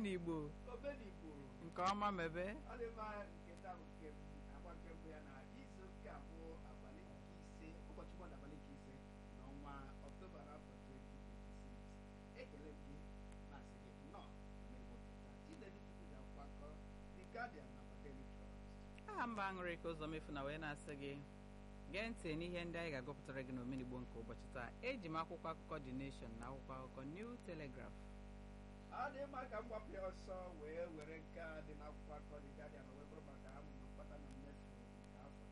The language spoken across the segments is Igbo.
omenigbo omenigbo nke ọma mebe ọ dị mma nke taa bụ nke m agba nke mbụ ya na izu ụka bụ abalị nke ise ụbọchị mọnde abalị nke ise n'ọnwa ọktoba n'afọ 2026 ekele m gị na-asị gị nnọọ mmeri ụtụta chinedu chukwu ji akwụkwọ akọ the guardian na daily trust aha mba aṅụrị ka ụzọ mefu na wee na-asị gị gee ntị n'ihe ndị anyị ga-agụpụtara gị n'omenigbo nke ụbọchị taa eji m akwụkwọ akụkọ The Nation na akwụkwọ akụkọ New Telegraph ọ dị mma ka m gbapụ ya ọsọ wee were nke a dị n'akwụkwọ akọ the guardian wee bụrụ maka amụma mkpata na mmefu nke afọ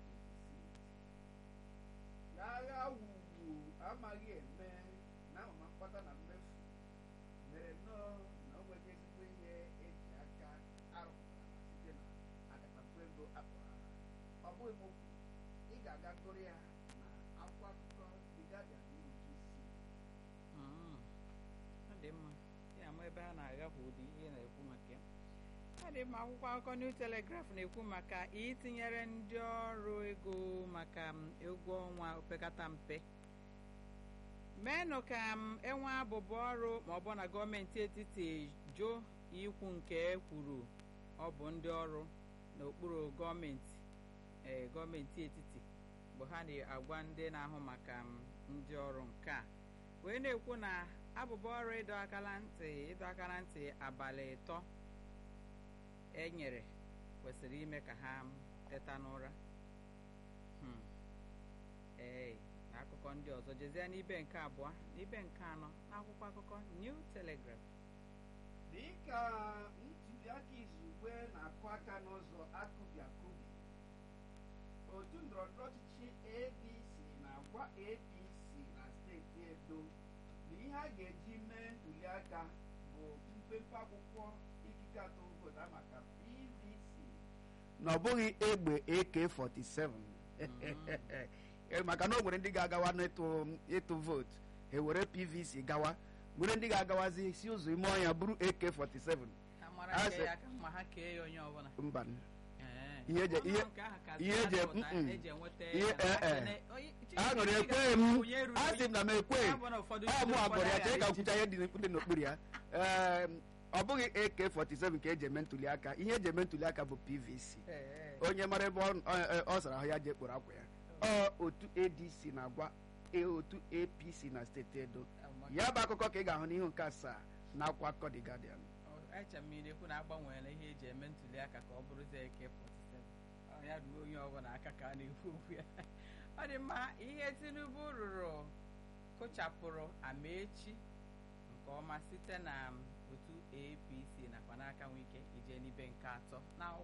2026 n'agha wugwu amaghị eme na amụma mkpata na mmefu mere nnọọ na o nweghị ezigbo ihe eji aka arụpụtara site na akatakwu ego akpọrọ aha ọ bụghị m okwu ị ga-aga gụrụ ya na akwụkwọ akụkọ the guardian n'uju isi Mm. ọ dị mma ya ama ebe a na-aghapụ ụdị ihe na-ekwu maka ya ọ dị mma akwụkwọ akụkọ New Telegraph na-ekwu maka itinyere ndị ọrụ ego maka m, ụgwọ ọnwa opekata mpe meenụ ka m enwe abụbụ ọrụ ma ọ bụ na gọọmenti etiti jụ ikwu nke e kwuru ọ bụ ndị ọrụ n'okpuru gọọmenti ee gọọmenti etiti bụ ha na-agwa ndị na-ahụ maka m, ndị ọrụ nke a wee na-ekwu na abụbọ ọrụ ịdọ akala ntị ịdọ akala ntị abalị ịtọ e nyere kwesịrị ime ka ha teta n'ụra Hmm. ee na akụkọ ndị ọzọ jezie n'ibe nke abụọ n'ibe nke anọ n'akwụkwọ akụkọ New Telegraph dịka ntuliaka izugbe na-akụ aka n'ụzọ akụbi akụbi otu ndọrọndọrọ ọchịchị ADC na-agwa APC na steeti Edo na ihe a ga-eji mee ntuliaka bụ mpempe akwụkwọ ikike atụ vootu maka PVC na ọ bụghị egbe AK47 Eh, maka na o nwere ndị ga-agawa n'ịtụ ịtụ vootu ha were PVC gawa nwere ndị ga-agawazi si ụzọ ime ọhịa bụrụ AK47 ha mara A nke sị- ya ka ma ha kee ya onye ọbụla mba Ee. Ihe eje- Ọnụ ihe- nke ahụ ka ihe sị eje- adịpụta, mm-mm. eji enweta Ihe- ya na- eh, eh. na- onye- aṅụrị Chineke ekweghị m onye ruru a sị m na m Ya ekweghị bụ na ụfọdụ ọ mụ ụfọdụ agụrụ ya chee ka agaghị nkwụcha ihe dị dị n'okpuru ya Ee, ọ bụghị AK47 ka eji eme ntụliaka ihe eji eme ntụliaka bụ PVC Ee, onye mara ebe ọ- ọ ọ sara ahụ ya jee kporo akwa ya ọ otu ADC na-agwa e- otu APC na steeti Edo amaka. ya bụ akụkọ ka ị ga-ahụ n'ihu nke asaa na akwụkwọ akụkọ The Guardian Ọ- eche m na-ekwu na agbanweela ihe eji eme ntụliaka ka ọ bụrụzie AK47 Ọ ya ruo onye ọbụla aka ka a na-ekwu okwu ya ọ dị mma ihe Tinubu rụrụ kụchapụrụ Amaechi nke ọma site na